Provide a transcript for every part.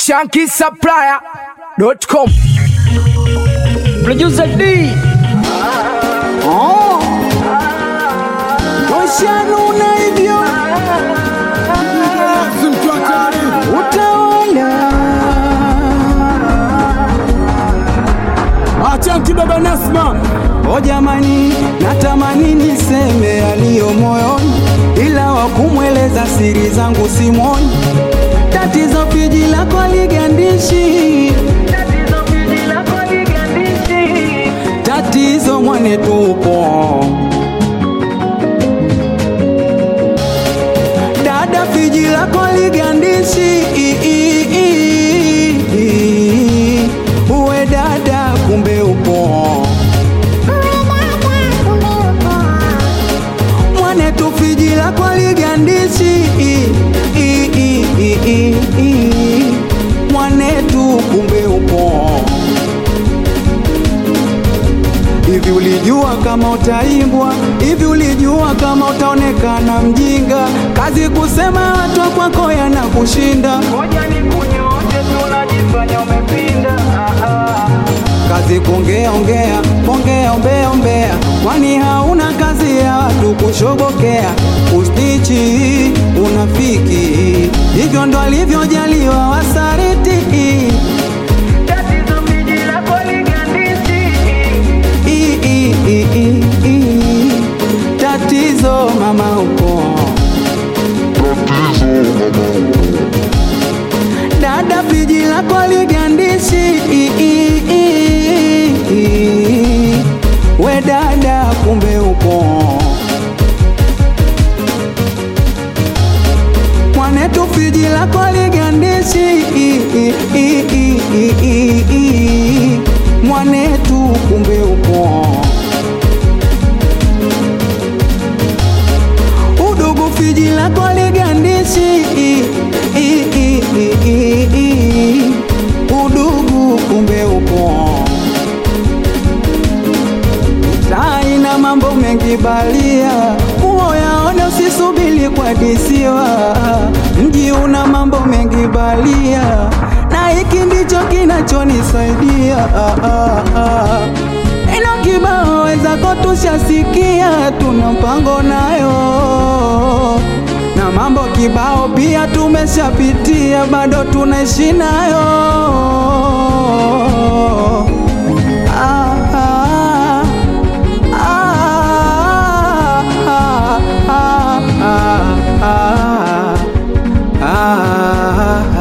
shankisupplier.com Producer D. Oh. Washanuna hivyo utawala Achanki baba Nasma, o jamani, natamani niseme yaliyo moyoni, ila wakumweleza siri zangu simoni. Tatizo piji lako ligandishi, tatizo mwane tupo dada, piji lako ligandishi uwe dada, kumbe upo mwane tu, piji lako ligandishi mwane tu, kumbe upo Hivi ulijua kama utaimbwa? Hivi ulijua kama utaonekana mjinga? Kazi kusema watu kwako yanakushinda. Kazi kuongea ongea ongea ombea ombea, kwani hauna kazi ya watu kushobokea. Ustichi unafiki, hivyo ndo alivyojaliwa wasariti. I, i, i, i, i. Tatizo mama upo dada, piji lako ligandishi I, i, i, i. we dada, kumbe upo mwanetu, piji lako ligandishi I, i, i, i, i, i, i. mwanetu, kumbe upo udugu fiji lako ligandishi I, i, i, i, i, i. udugu kumbe upo saina mambo mengi balia uoyaone usisubili kwa disiwa mji una mambo mengi balia na hiki ndicho kinachonisaidia ah, ah, ah. Ino kibao wezako tushasikia, tuna mpango nayo na mambo kibao pia tumeshapitia, bado tunaishi nayo ah, ah, ah, ah, ah, ah, ah, ah,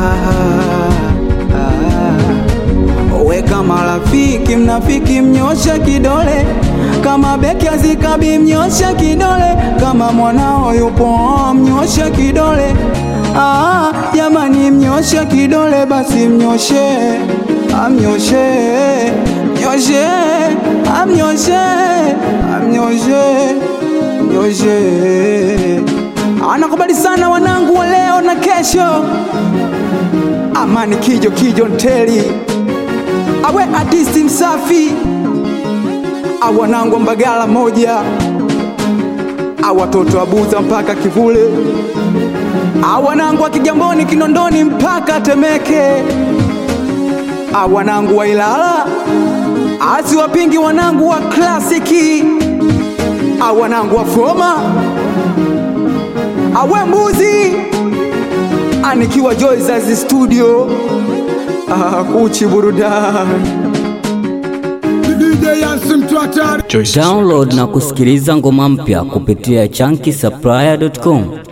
ah. Weka marafiki, mnafiki mnyosha kidole, kama beki azikabi mnyosha kidole, kama mwanao yupo mnyosha kidole. Ah, jamani, mnyosha kidole basi mnyoshe, amnyoshe, mnyoshe, amnyoshe, amnyoshe, mnyoshe. Anakubali sana wanangu wa leo na kesho. Amani Kijo Kijo Nteli awe artisti msafi awanangu Mbagala moja awatoto wa Buza mpaka Kivule awanangu wa Kigamboni Kinondoni mpaka Temeke awanangu wa Ilala asiwapingi wanangu wa klasiki awanangu wa Foma awe mbuzi anikiwa Joyce studio ah, kuchi burudani DJ Yansi mtu hatari. Download na kusikiliza ngoma mpya kupitia chunky